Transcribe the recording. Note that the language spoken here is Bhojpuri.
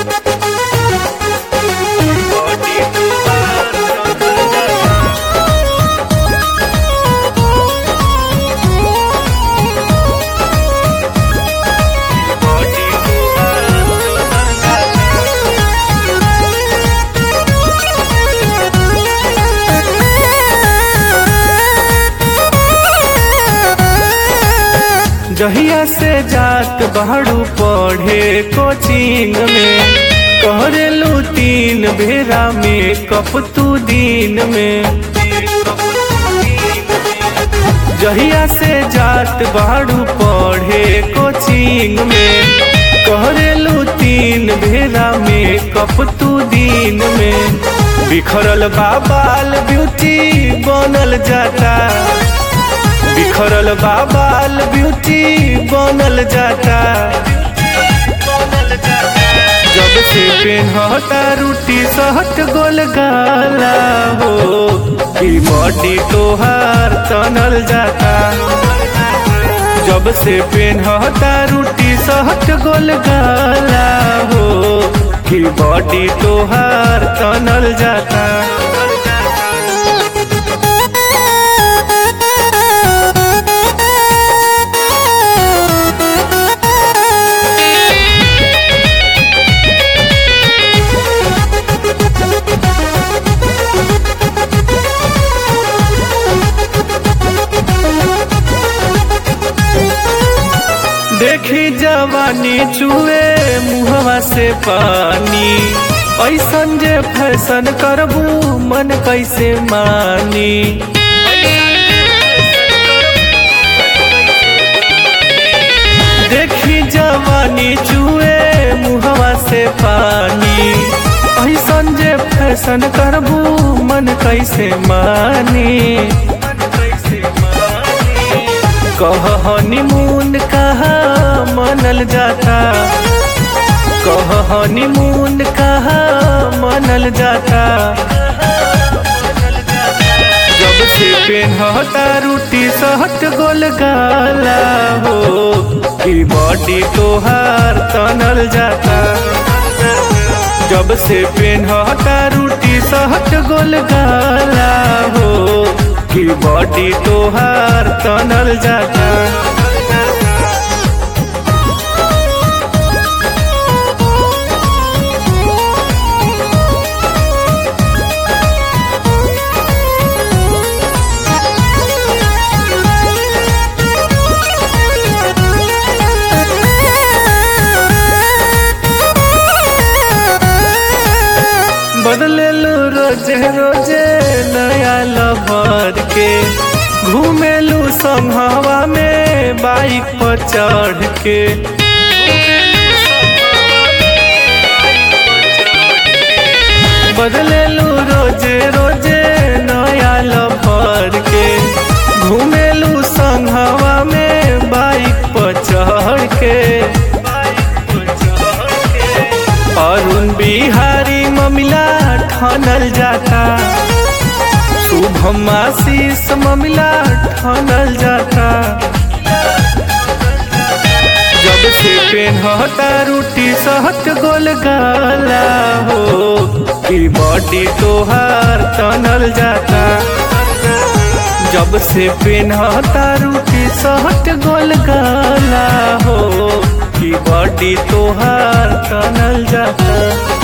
जहिया से जात बाड़ू पढ़े कोचिंग में कहरेलू तीन बेरा में कप तू दिन में जहिया से जात बाड़ू पढ़े कोचिंग में कहरेलू तीन बेरा में कप तू दिन में बिखरल बाबाल ब्यूटी बनल जाता बिखरल बाबाल ब्यूटी बनल जाता जब से पेनहता रूटी सहट गोल गाला हो कि बॉडी तोहार तनल जाता जब से पेनहता रूटी सहट गोल गाला हो कि बॉडी तोहार तनल जाता देखी जवानी चुए मुहवा से पानी ऐसन जे फैशन करबू मन कैसे मानी देखी जवानी चुए मुहवा से पानी ऐसन जे फैशन करबू मन कैसे मानी कह हनीमून कहा मनल जाता कह हनीमून कहा मनल जाता जब से पेनहता रूटी सहट गोल गाला हो कि बॉडी तोहार तनल जाता जब से पेनहता रूटी सहट गोल गाला हो कि बॉडी तोहार तनल जाता बदलेलू रोजे रोजे नया लवर के घूमेलू संघवा में बाइक पर चढ़ के बदलेलू रोजे रोजे नया लवर के घूमेलू संघवा में बाइक पर चढ़ के अरुण बिहारी ममिला ठनल जाता शुभम आशीष ममिला ठनल जाता जब से पेनहता रूटी सहट गोल गाला हो कि बॉडी तोहार तनल जाता जब से पेनहता रूटी सहट गोल गाला हो कि बॉडी तोहार तनल जाता